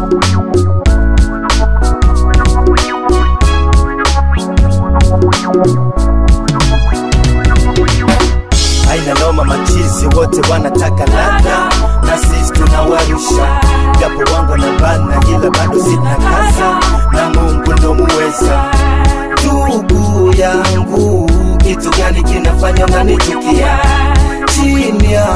haina noma, machizi wote wanataka ladha na sisi tunawarusha, japo wangu na bana, ila bado sina kaza na Mungu ndo muweza. Ndugu yangu, kitu gani kinafanya unanichukia? Chini ya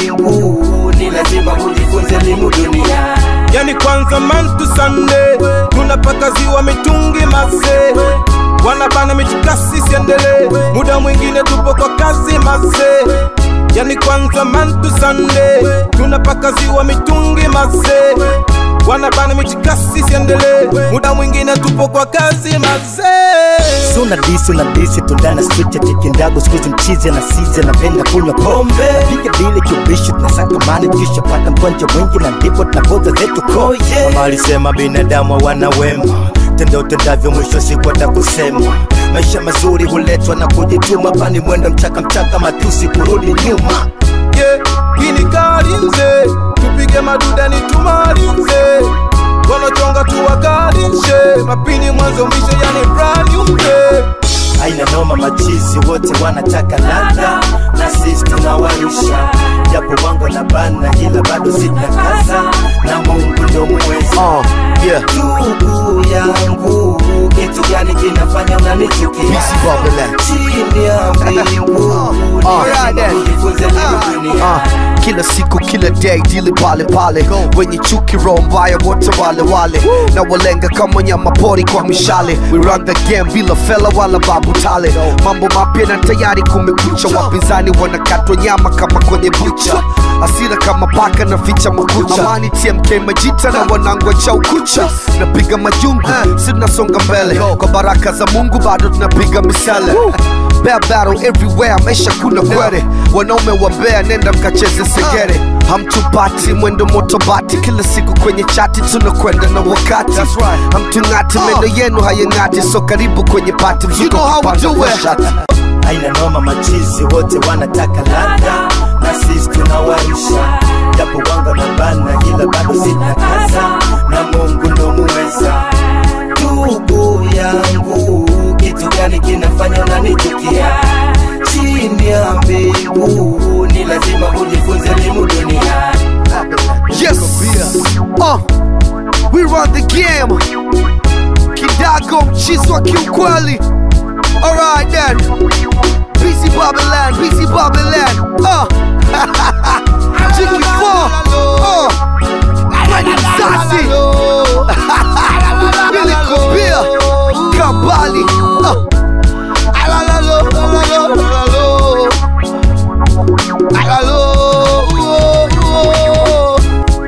mbingu ni lazima ujifunze elimu dunia. yani kwanza man to Sunday tunapaka ziwa mitungi mase wanabana michikasi siendele muda mwingine tupo kwa kazi mase yani kwanza man to Sunday tunapaka ziwa mitungi mase wanabana michikasi siendele muda mwingine tupo kwa kazi mase Suna disi una disi tundana street ya kikindago sikuzi mchizi na sizi anapenda kunywa pombe piga dili kiubishi tunasaka mani kisha pata mkwanja mwingi na ndipo tunapoza zetu ko yeah. Mama alisema binadamu wana wema tenda utendavyo mwisho siku atakusema maisha mazuri huletwa na kujituma pani mwendo mchaka mchaka matusi kurudi nyuma yeah, kini kalinze tupige maduda ni tumalinze wanochonga tuwakalinshe mapini mwanzo mwisho yani brand new day haina noma, machizi wote wanataka ladha na sisi tunawarusha, japo wangu na bana, ila bado sina kaza na Mungu ndo muweza. Uh, yeah. Ndugu yangu, kitu gani kinafanya unanichukia? Busy Babylon. Chini ya mbingu ni Alright lazima then. ujifunze elimu dunia. Uh, kila siku kila day dili pale pale wenye chuki roho mbaya wote wale wale na walenga kama nyama pori kwa mishale we run the game bila fela wala babu tale mambo mapya na tayari kumekucha wapinzani wanakatwa nyama kama kwenye bucha asira kama paka na ficha makucha amani tmk majita na wanangwa cha ukucha napiga majungu si tunasonga mbele kwa baraka za mungu bado tunapiga misele Bear battle everywhere, maisha kuna kwere wanaume wa Mbeya, nenda mkacheze segere, hamtupati mwendo moto bati, kila siku kwenye chati tunakwenda na wakati, hamtung'ati meno yenu hayang'ati, so karibu kwenye pati, mzuko kupanda kwa shati. haina noma, machizi wote wanataka ladha na sisi tunawarusha, japo wangu na bana, ila bado sina kaza na Mungu ndo muweza. Ndugu yangu, kitu gani kinafanya unanichukia? Chini ya mbingu ni lazima ujifunze elimu dunia. Yes, uh, we run the game. Kidago mchizi wa kiukweli. Alright then, busy Babylon, busy Babylon. Uh, Jiki 4, uh,